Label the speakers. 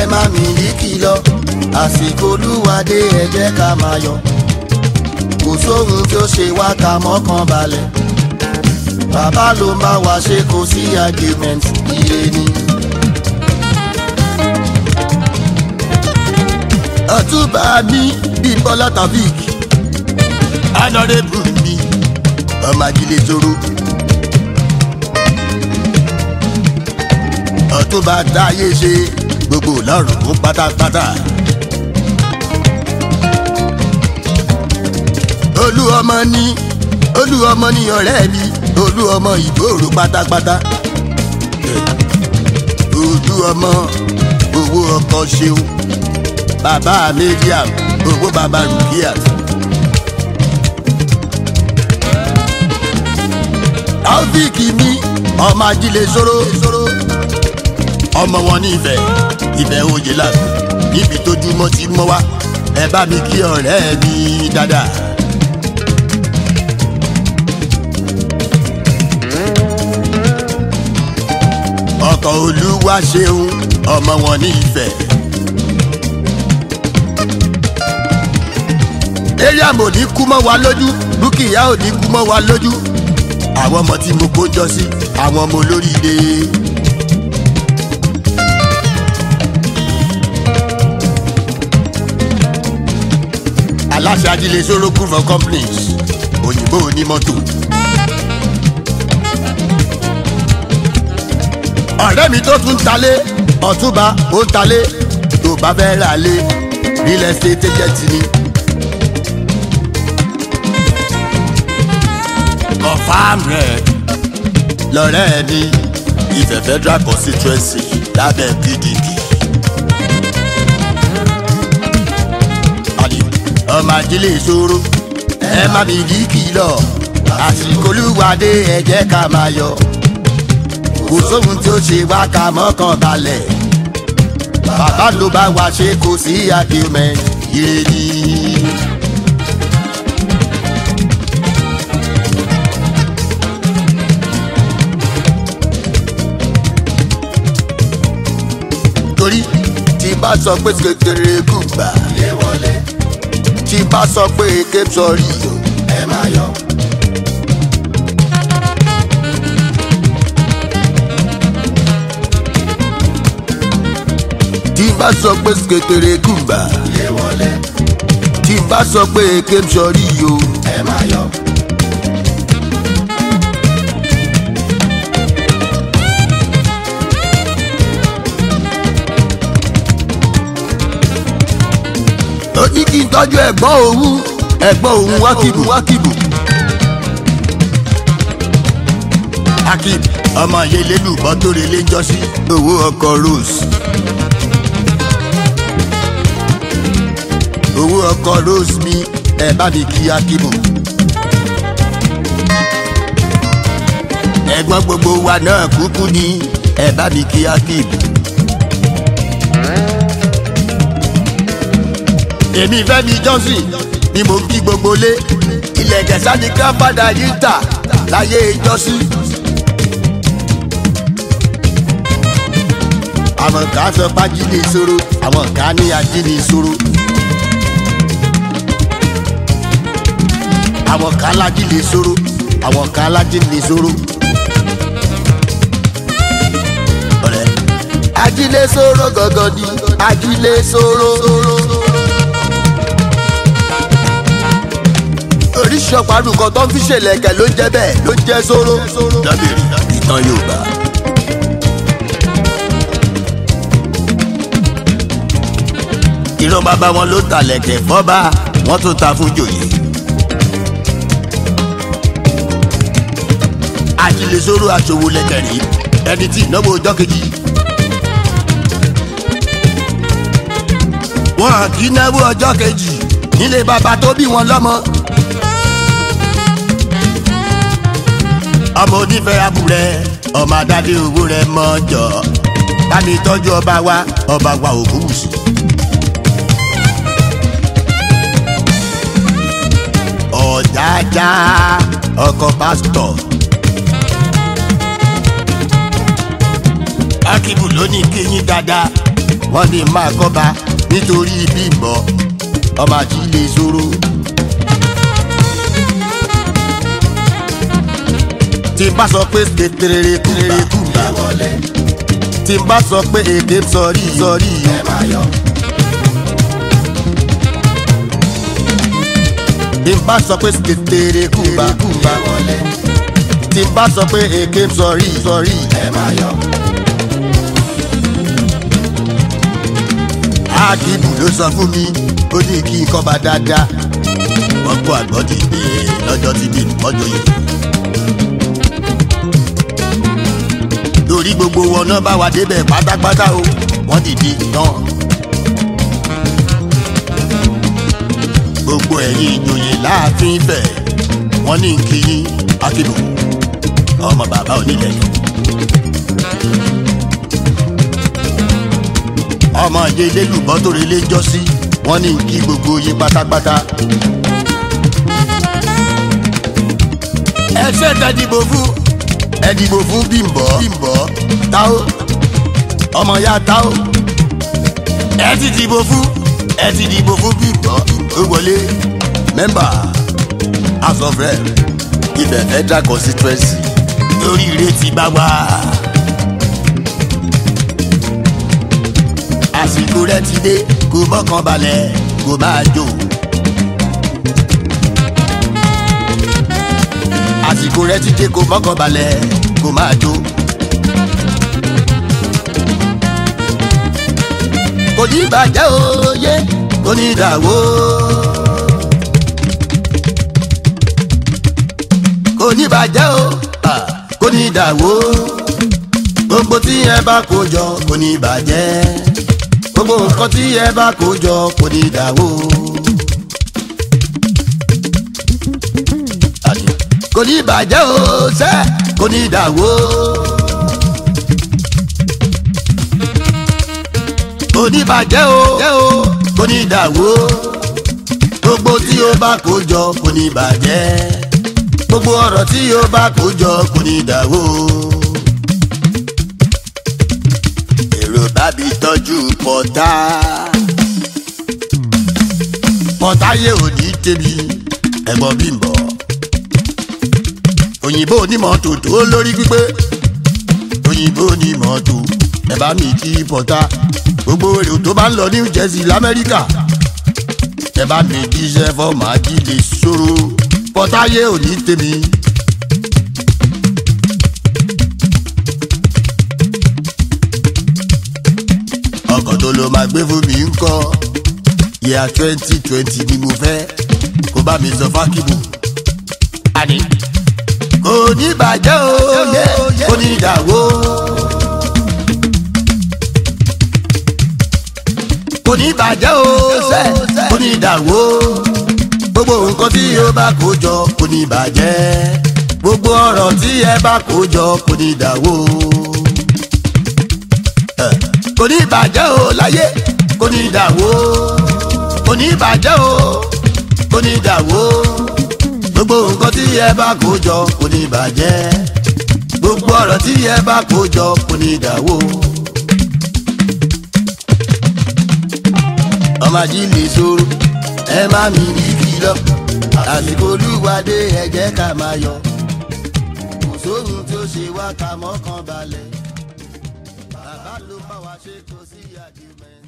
Speaker 1: má mi ní kìlọ̀ àsìkò olúwadé ẹ jẹ́ ká máa yọ̀ kò sóhun tí ó ṣe wá ká mọ́kàn balẹ̀ bàbá ló ń bá wa ṣe kò sí argument ire ni. ọ̀túnba mi bíi bọ́lá tafik honourable mi ọmọ ajílẹ̀ toro. ọ̀túnba táyé ṣe gbogbo lọ́rùn fún pátápátá. olú ọmọ ní olú ọmọ ní ọ̀rẹ́ mi olú ọmọ ìgbòòrò pátápátá. olú ọmọ owó ọkọ ṣeun bàbá mediam owó bàbá rukiat. taofik mi ọmọ ajílẹ̀ sóró ọmọ wọn ní ìfẹ́ ìfẹ́ òye làbí níbi tójúmọ́ ti mọ́ wá ẹ bá mi kí ọ̀rẹ́ mi dáadáa. ọkọ̀ olúwa ṣeun ọmọ wọn ní ìfẹ́. mariam ò ní kú mọ́ wa lójú dúkìá ò ní kú mọ́ wa lójú àwọn ọmọ tí mo kó jọ sí àwọn ọmọ olóríire. aláṣẹ ajílẹ̀ sóró group of companies òyìnbó onímọ́tò. ọ̀rẹ́ mi tó tún talé ọ̀túnba ó ń talé tó bá fẹ́ rà lé real estate agent ni. confam rẹ̀ lọ́rẹ́ mi Ifẹ̀ federal constituency lábẹ́ PDP. àdì ọmọ ajílẹ̀ ìṣòro ẹ má mi dí kìlọ̀ àsìkò olúwadé ẹ jẹ́ ká máa yọ̀ kò sóhun tí ó ṣe wá ká mọ́kàn balẹ̀ bàbá ló bá wa ṣe kò sí argument ire ni. torí tí bá sọ pé kékeré kù gbà lé wọlé tí bá sọ pé ké sọrí o ẹ má yọ. tí bá sọ pé kékeré kù gbà lé wọlé tí bá sọ pé ké sọrí o ẹ má yọ. ó ní kí n tọ́jú ẹ̀gbọ́n òun ẹ̀gbọ́n òun wákìbù wákìbù. akib ọmọ yẹlẹlu bọ́tòrè lẹ́jọ́sí owó ọkọ̀ rose. owó ọkọ̀ rose mi ẹ bá mi kí akibu. ẹ̀gbọ́n gbogbo wa náà kúkú ni ẹ bá mi kí akibu. èmi fẹ́mi johnson ni mo ń kí gbogbo lé ilẹ̀ kẹsà ni grandfather yìí tà láyé ìjọsìn. àwọn kan sọ pé ajínigbé ìṣòro àwọn kan ní ajínigbé ìṣòro. àwọn kan lájínigbé ìṣòro àwọn kan lájínigbé ìṣòro. ọ̀rẹ́ ajínigbé ìṣòro gangan ni ajínigbé ìṣòro. oríṣi ọ̀pá-àdùn kan tó ń fi ṣèlẹ̀kẹ̀ ló ń jẹ́ bẹ́ẹ̀ ló ń jẹ́ sóró. dábìrì ìtàn yorùbá. ìran bàbá wọn ló ta lẹ̀kẹ̀ fọ́ba wọ́n tún ta fún jòyè. àjílẹ̀ sóró aṣòwò lẹ̀kẹ̀ rí ẹni tí ìnáwó ọjọ́ kejì. wọn kì í náwó ọjọ́ kejì nílé bàbá tó bí wọn lọ́mọ. ọmọ onífẹ́ abúlé ọmọ adáde owó rẹ mọ́jọ bá mi tọ́jú ọba wa ọba wa ògúnwùsì. ọ̀jájá ọkọ̀ pásítọ̀. akíbù ló ní kéyìn dáadáa wọ́n ní máa kọ́ba nítorí bímbọ́ ọmọ àjílẹ̀ ìṣòro. tí n bá sọ pé kékeré kúrere kú bá wọlé tí n bá sọ pé èdè sọrí sọrí ẹ máa yọ. tí n bá sọ pé kékeré kú bá kú bá wọlé tí n bá sọ pé èké sọrí sọrí ẹ máa yọ. ákìbù ló sọ fún mi ó ní kí n kọ́ba dáadáa wọ́n kó àgbọ̀ ti gbé lọ́jọ́ tí bí mọ́jọ́ yìí. lórí gbogbo wọn náà bá wa débẹ̀ pátápátá o wọ́n dìde tán. gbogbo ẹ̀yin ìjòyè láàfin fẹ̀ wọ́n ní kí yín ákìbù ọmọ bàbá onílẹ̀ yìí. ọmọ ìdílé lùbọ́ tó relé jọ sí wọ́n ní kí gbogbo yín pátápátá. ẹ ṣe tẹ dìbò fún ẹ dìbò fún bímbọ́ bímbọ́ táó ọmọ ya táó ẹ ti dìbò fún ẹ ti dìbò fún bímbọ́ ó wọlé mẹ́mbà house of rep ibẹ̀ federal constituency lórí ìrètí bá wà. àsìkò rẹ ti dé kó mọ́kàn balẹ̀ kó máa jó. àsìkò rẹ ti dé kó mọ́kàn balẹ̀ kó máa jó. kò ní bàjẹ́ òye kò ní dàwó. kò ní bàjẹ́ o ah, kò ní dàwó. gbogbo tí ẹ bá kó jọ kò ní bàjẹ́ gbogbo nǹkan tí ẹ bá kó jọ kò ní dàwó. kò ní bàjẹ́ o sẹ́ kò ní dàwó. kò ní bàjẹ́ o kò ní dàwó. gbogbo tí o bá kó jọ kò ní bàjẹ́. gbogbo ọ̀rọ̀ tí o bá kó jọ kò ní dàwó. èrò bábí tọ́jú pọ̀tá. pọ̀tá yé òní tẹ̀bi ẹ̀gbọ́n Bímbọ́. òyìnbó onímọ̀tò tó lórí pípé. òyìnbó onímọ̀tò ẹ bá mi kí pọ̀tá. gbogbo èrò tó bá ń lọ New Jersey lamẹ́ríkà. ẹ bá mi jíṣẹ́ fọ́ọ̀mù ajílẹ̀ ṣòro. pọ̀tá yé òní tẹ̀bi. ọkọ̀ tó ló máa gbé fún mi ń kọ́ yíya twenty twenty ni mo fẹ́ kó bá mi sọ fákìbù. àní kò ní bàjẹ́ òye kò ní dàwó. kò ní bàjẹ́ òsè kò ní dàwó. gbogbo nǹkan tí o bá kó jọ kò ní bàjẹ́. gbogbo ọ̀rọ̀ tí ẹ bá kó jọ kò ní dàwó kò ní bàjẹ́ o láyé kò ní dàwó kò ní bàjẹ́ o kò ní dàwó gbogbo nǹkan tí ẹ bá kó jọ kò ní bàjẹ́ gbogbo ọ̀rọ̀ tí ẹ bá kó jọ kò ní dàwó. ọmọ ajílẹ̀ ìṣòro ẹ má mi ní kìlọ̀ àsìkò olúwadé ẹ jẹ́ ká máa yọ kò sóhun tó ṣe wá ká mọ́kàn balẹ̀ bàbá ló bá wa ṣe kò sí argument.